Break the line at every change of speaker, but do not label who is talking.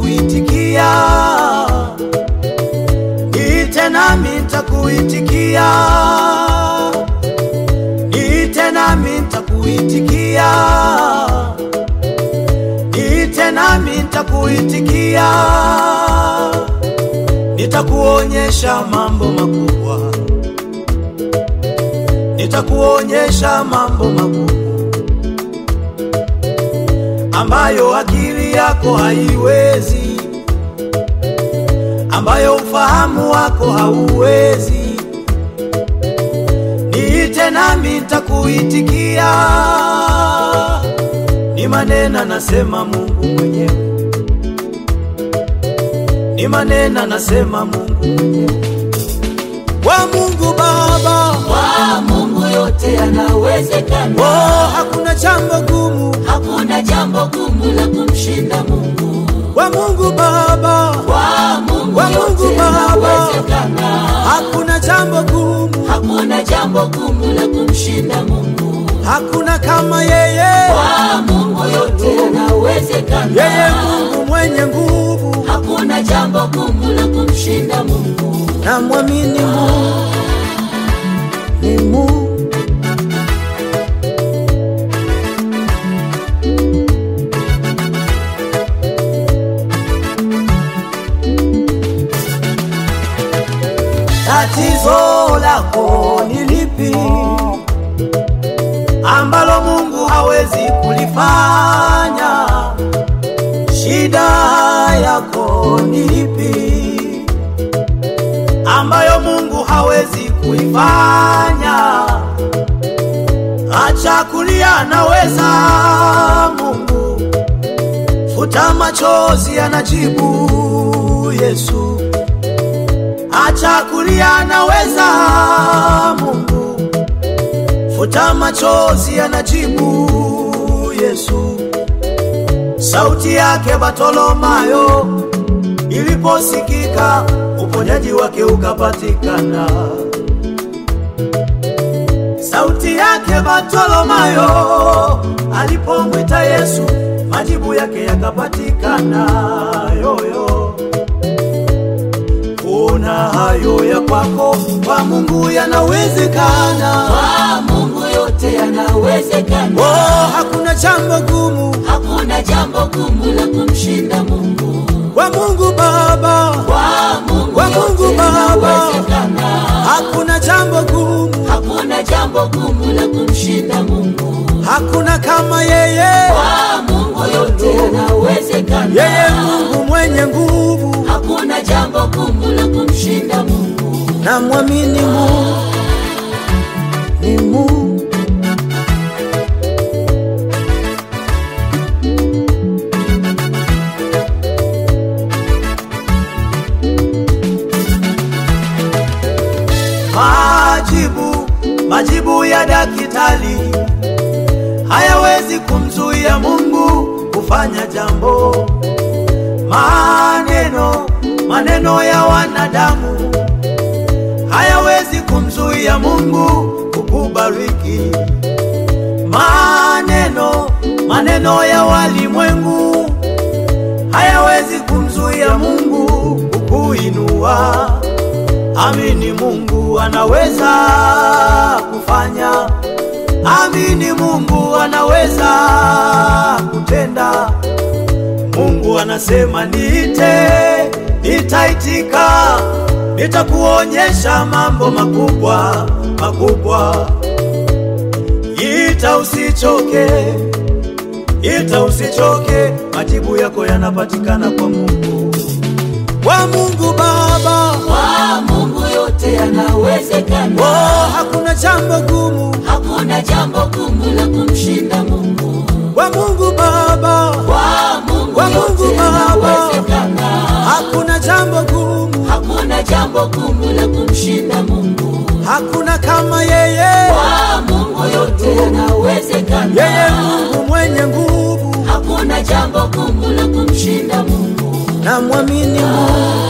nitakuitikia, niite nami nitakuitikia, niite nami nitakuitikia, niite nami nitakuitikia, nitakuonyesha mambo makubwa, nitakuonyesha mambo makubwa ambayo akili yako haiwezi, ambayo ufahamu wako hauwezi. Niite nami nitakuitikia, ni maneno nasema Mungu mwenyewe, ni maneno nasema Mungu mwenyewe. Wa Mungu Baba,
Kwa Mungu yote yanawezekana,
oh, hakuna jambo gumu.
hakuna jambo gumu la kumshinda Mungu.
Wa Mungu Baba,
Kwa Mungu
Kwa Mungu
yote
Baba.
yanawezekana,
hakuna jambo gumu,
hakuna jambo gumu la kumshinda Mungu.
hakuna kama yeye.
Kwa Mungu yote yanawezekana,
Yeye Mungu mwenye nguvu,
hakuna jambo gumu la kumshinda Mungu.
na mwamini Mungu ni Mungu. Tatizo lako ni lipi ambalo Mungu hawezi kulifanya? Shida yako ni ipi ambayo Mungu hawezi kuifanya? Acha kulia, anaweza Mungu. Futa machozi, anajibu Yesu. Acha kulia, anaweza Mungu. Futa machozi, anajibu Yesu. Sauti yake Bartolomayo iliposikika, uponyaji wake ukapatikana. Sauti yake Bartolomayo alipomwita Yesu, majibu yake yakapatikana. Yoyo, kuna hayo ya kwako, kwa Mungu yanawezekana.
Kwa Mungu yote yanawezekana,
Oh, hakuna jambo gumu
hakuna jambo gumu la kumshinda Mungu.
kwa Mungu Baba,
Kwa Mungu
Kwa Mungu
yote
Baba.
yanawezekana,
hakuna jambo gumu,
hakuna jambo gumu la kumshinda Mungu.
hakuna kama yeye.
Kwa Mungu yote yanawezekana,
Yeye Mungu mwenye nguvu,
hakuna jambo gumu la kumshinda Mungu.
na mwamini Mungu ni Mungu. Majibu, majibu ya daktari hayawezi kumzuia Mungu kufanya jambo. Maneno, maneno ya wanadamu hayawezi kumzuia Mungu kukubariki. Maneno, maneno ya walimwengu hayawezi kumzuia Mungu kukuinua. Amini Mungu anaweza kufanya. Amini Mungu anaweza kutenda. Mungu anasema niite, nitaitika, nitakuonyesha mambo makubwa makubwa. Ita usichoke, ita usichoke, majibu yako yanapatikana kwa Mungu, kwa Mungu Baba.
Kwa Mungu yote yanawezekana,
Oh, hakuna jambo gumu
hakuna jambo gumu la kumshinda Mungu.
kwa Mungu Baba,
Kwa Mungu
Kwa Mungu
yote
Baba.
yanawezekana,
hakuna jambo gumu,
hakuna jambo gumu la kumshinda Mungu.
hakuna kama yeye.
Kwa Mungu yote yanawezekana,
Yeye Mungu mwenye nguvu,
hakuna jambo gumu la kumshinda Mungu.
na mwamini Mungu